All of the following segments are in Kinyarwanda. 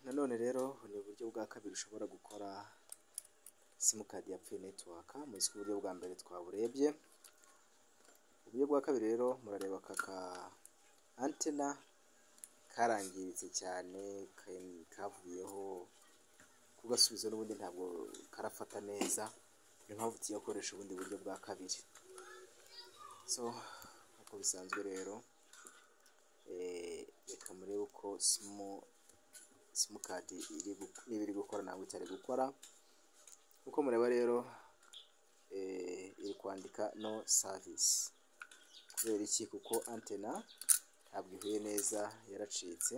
Nanone rero ni uburyo bwa kabiri ushobora gukora simukadi yapfuye netiwaka muzi ko uburyo bwa mbere twaburebye, uburyo bwa kabiri rero murareba aka ka antena karangiritse cyane kavuyeho kugasubiza n'ubundi ntabwo karafata neza, niyo mpamvu tugiye gukoresha ubundi buryo bwa kabiri, so nk'uko bisanzwe rero reka murebe uko simukadi niba iri gukora ntabwo itari gukora, nk'uko mureba rero iri kwandika no savisi, kubera iki kuko antena ntabwo ihuye neza yaracitse,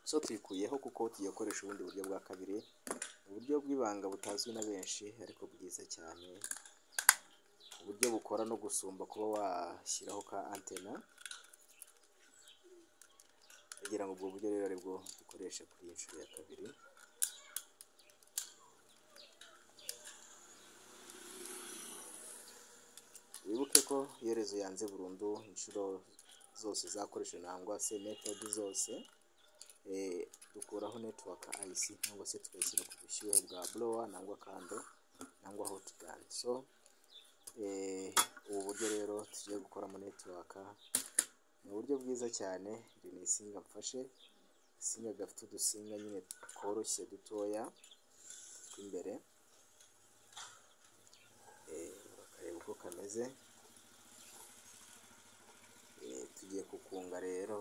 so tuyikuyeho kuko tugiye gukoresha ubundi buryo bwa kabiri, uburyo bw'ibanga butazwi na benshi ariko bwiza cyane, uburyo bukora no gusumba kuba washyiraho ka antena, ndagira ngo ubwo buryo rero aribwo dukoresha kuri iyi nshuro ya kabiri. Wibuke ko iherezo yanze burundu inshuro zose uzakoresha nangwa se metodi zose dukuraho netiwaka ayisi cyangwa se tugashyira ku bushyuhe bwa borowa nangwa kando nangwa hotibandi, so ubu buryo rero tugiye gukoramo netiwaka ni uburyo bwiza cyane, iri ni isinga mfashe, agasinga gafite udusinga nyine tworoshye dutoya tw'imbere, bakareba uko kameze, tugiye kukunga rero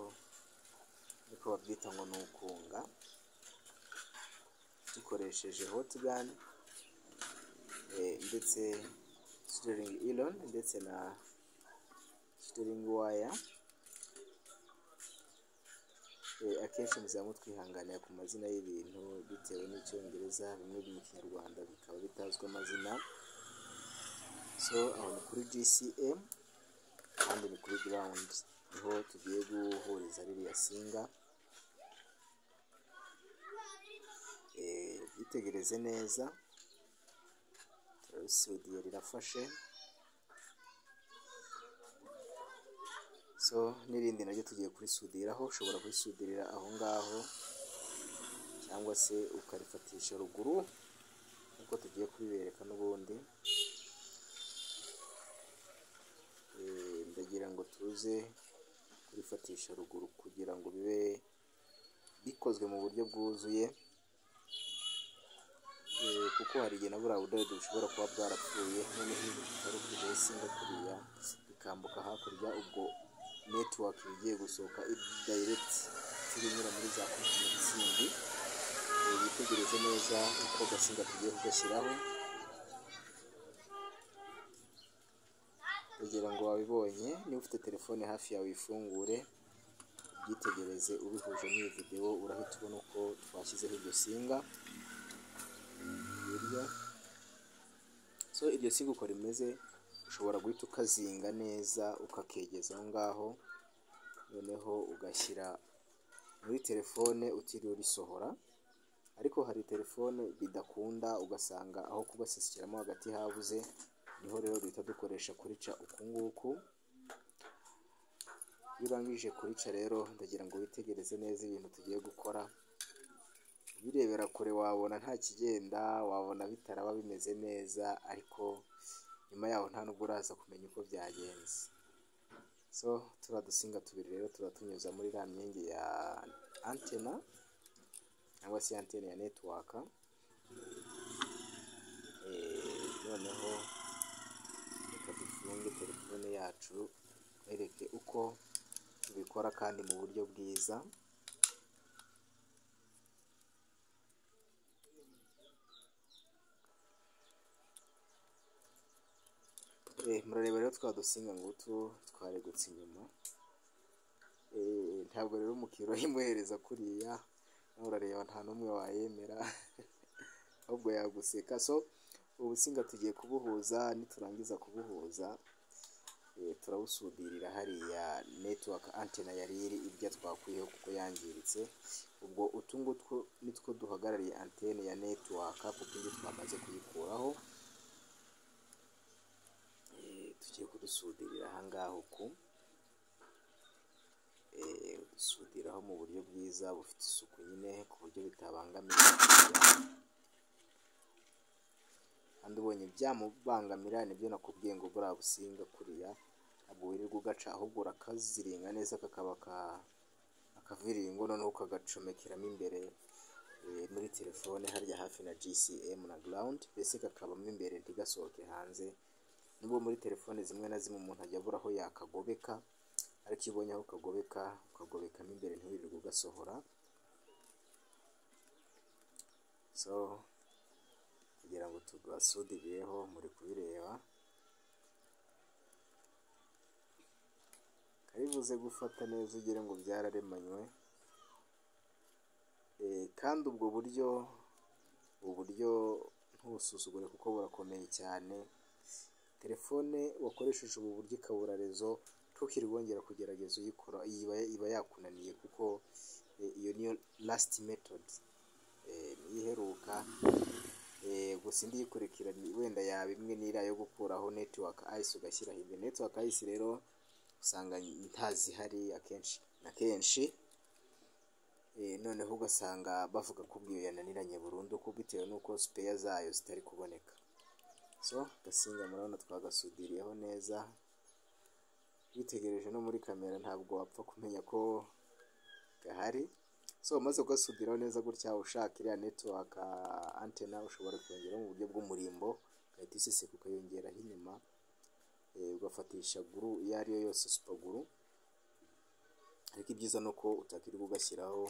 niko babyita ngo ni ukunga, dukoresheje hotibandi ndetse siteringi ironi ndetse na siteringi waya, akenshi muzaba mutwihanganira ku mazina y'ibintu bitewe n'icyongereza, bimwe biri mu kinyarwanda bikaba bitazwi amazina, so aho ni kuri GCM kandi ni kuri garawundi, niho tugiye guhuriza ririya singa, yitegereze neza, turarusudiye rirafashe, so n'irindi naryo tugiye kurisudiraho, ushobora kurisudirira aho ngaho cyangwa se ukarifatisha ruguru nk'uko tugiye kubibereka n'ubundi, ndagira ngo tuze kurifatisha ruguru kugira ngo bibe bikozwe mu buryo bwuzuye, kuko hari igihe na buriya budodo bushobora kuba bwarapfuye, noneho butari ukujyaho isinga kuriya ikambuka hakurya, ubwo netiwaka iba igiye gusohoka dayiregiti iri inyura muri za kontineri zindi, witegereze neza uko agasinga tugiye kugashyiraho, kugira ngo wabibonye, niba ufite telefone hafi yawe uyifungure, ubyitegereze ubihuje n'iyi videwo, urahita ubona uko twashyizeho iryo singa, so iryo singa uko rimeze ushobora guhita ukazinga neza ukakegeza aho ngaho, noneho ugashyira muri telefone utiriwe urisohora, ariko hari telefone bidakunda ugasanga aho kugasesiramo hagati habuze, niho rero duhita dukoresha kurica uku nguku, iyo urangije kurica rero ndagira ngo witegereze neza ibintu tugiye gukora, ubirebera kure wabona nta kigenda, wabona bitaraba bimeze neza ariko nyuma yaho nta nubwo uraza kumenya uko byagenze, so turiya dusinga tubiri rero turatunyuza muri iriya myenge ya antena cyangwa se antene ya netiwaka, noneho reka dufunge telefone yacu nkwereke uko tubikora kandi mu buryo bwiza, murareba rero twa dusinga ngutu twaregutse inyuma, ntabwo rero umukiriya uyimuhereza kuriya nawe urareba nta n'umwe wayemera ahubwo yaguseka, so ubu businga tugiye kubuhuza niturangiza kubuhuza turabusudirira hariya netiwaka antena yari iri irya twakuyeho kuko yangiritse, ubwo utu ngutwo nitwo duhagarariye antene ya netiwaka kuko indi twamaze kuyikuraho, tugiye kudusudirira aha ngaha uku kubisudiraho mu buryo bwiza bufite isuku nyine ku buryo bitabangamira umukiriya kandi ubonye byamubangamira nibyo nakubwiye ngo buriya businga kuriya ntabwo wirirwa ugaca ahubwo urakaziringa neza kakaba ka- akaviringo noneho ukagacomekeramo imbere eh, muri telefone harya hafi na GCM na ground mbese kakabamo imbere ntigasohoke hanze nubwo muri telefone zimwe na zimwe umuntu ajya abura aho yakagobeka ariko iyo ubonye aho ukagobeka ukagobekamo imbere ntiwirirwe ugasohora so kugira ngo tugasudireho muri kubireba karibuze gufata neza ugire ngo byararemanywe Eh, kandi ubwo buryo ubu buryo ntubusuzugure kuko burakomeye cyane telefone wakoresheje ubu buryo ikabura rezo ntukiri wongera kugerageza uyikora iba, iba yakunaniye kuko eh, iyo niyo last method eh, niyo iheruka eh, gusa indi yikurikiranye wenda yaba imwe n'iriya yo gukuraho network ice ugashyiraho indi network ice rero usanga ntazihari akenshi na kenshi Eh, noneho ugasanga bavuga ko ubwiyo yananiranye burundu ko bitewe n'uko sipeya zayo zitari kuboneka so agasinga murabona twagasudiriyeho neza witegereje no muri kamera ntabwo wapfa kumenya ko gahari so umaze kugasudiraho neza gutya ushaka iriya network ah, antena ushobora kuyongeraho mu buryo bw'umurimbo ugahita iseseka ukayongeraho inyuma eh, ugafatisha guru iyo ari yo yose supaguru ariko ibyiza ni uko utakirirwa ugashyiraho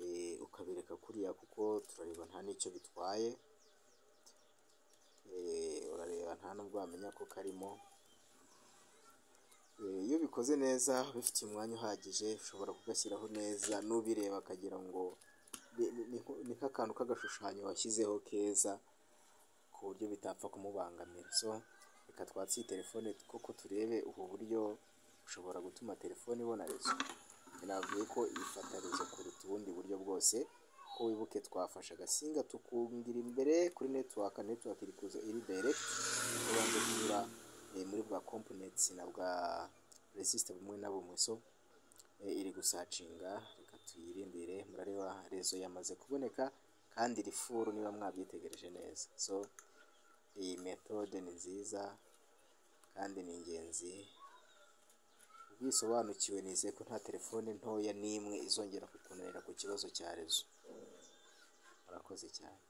eh, ukabireka kuriya kuko turareba nta n'icyo bitwaye Eh, urareba nta nubwo wamenya ko karimo Eh, iyo bikoze neza bifite umwanya uhagije ushobora kugashyiraho neza n'ubireba akagira ngo ni- ni- ni nko- ni nk'akantu k'agashushanyo washyizeho keza ku buryo bitapfa kumubangamira so reka twatse iyi telefone koko turebe ubu buryo ushobora gutuma telefone ibona rezo navuye ko ifata rezo kuruta ubundi buryo bwose ko wibuke twafashe agasinga tukungira imbere kuri network network iri kuza iri direct ubanje kunyura eh, muri bwa components na bwa resistor bumwe na bumwe so eh, iri gusacinga reka tuyirindire murareba rezo yamaze kuboneka kandi iri furu niba mwabyitegereje neza so iyi methode ni nziza kandi ni ingenzi ubisobanukiwe nizeye ko nta telefone ntoya n'imwe izongera kukunanira ku kibazo cya rezo murakoze cyane